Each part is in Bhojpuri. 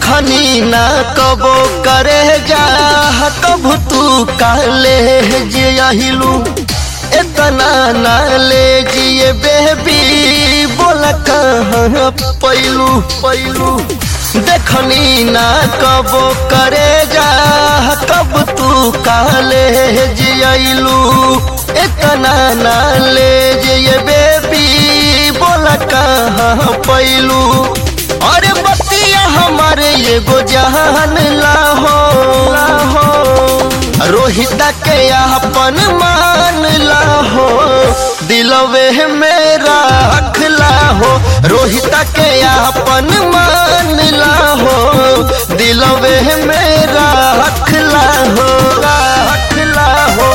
देखनी ना कबो करे जा कब तू काले जियलू इतना ना ले जिए बेबी बोला कहाँ पैलू पैलू देखनी ना कबो करे जा कब तू काले जियलू इतना ना ले जिए बेबी बोला कहाँ पैलू अरे बतिया हमारे एगो जहान लाहो लाहो रोहिता के अपन मान लाहो दिलवे मेरा रखला हो रोहिता के अपन मान लाहो दिलवे मेरा रखला हो रखला हो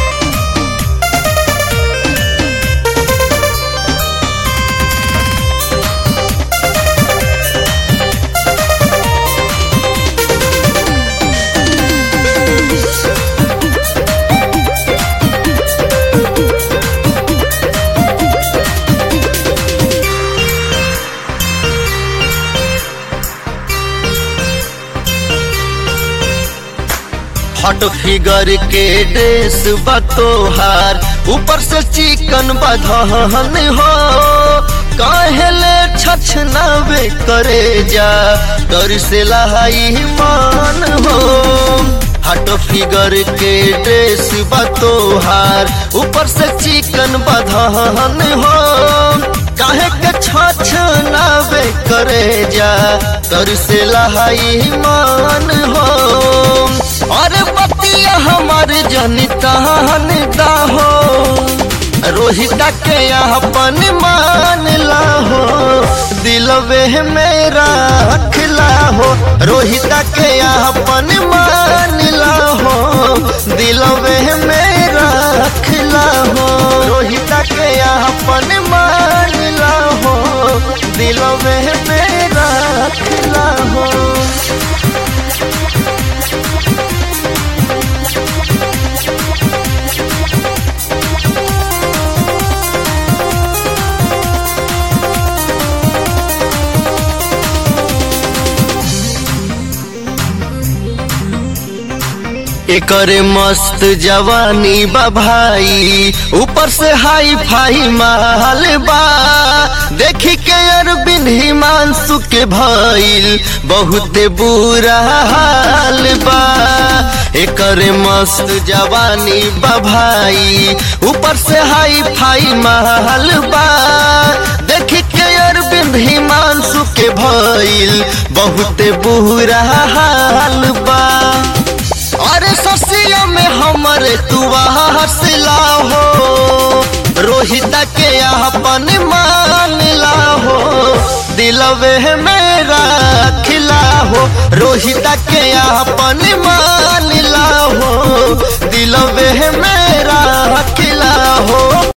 हॉट फिगर के ड्रेस बतोहार ऊपर से चिकन बधन हो कहले छछनावे करे जा डर से लहाई मान हो हट फिगर के ड्रेस बतोहार ऊपर से चिकन बधन हो काहे के छछनावे करे जा डर से लहाई मान हो अरे बतिया हमारे जनितान दाहो रोहिता के अपन मान लाहो दिलवे मेरा रखला हो रोहिता के अपन मान लाहो दिलवे मेरा रखला हो रोहिता के अपन मान लाहो दिलवे मेरा रखला हो एकरे मस्त जवानी बा भाई ऊपर से हाई फाई माल बा देखी के अरबिन हिमांशु के भइल बहुत बुरा हाल बा एकरे मस्त जवानी बा भाई ऊपर से हाई फाई माल बा देखी के अरविंद हिमांशु के भइल बहुत बुरा हाल बा अरे ससिया में हमरे तू हंसला हो रोहिता के अपन मान लाहो दिलवे मेरा खिला हो रोहिता के अपन मान लाहो दिलवे मेरा खिला हो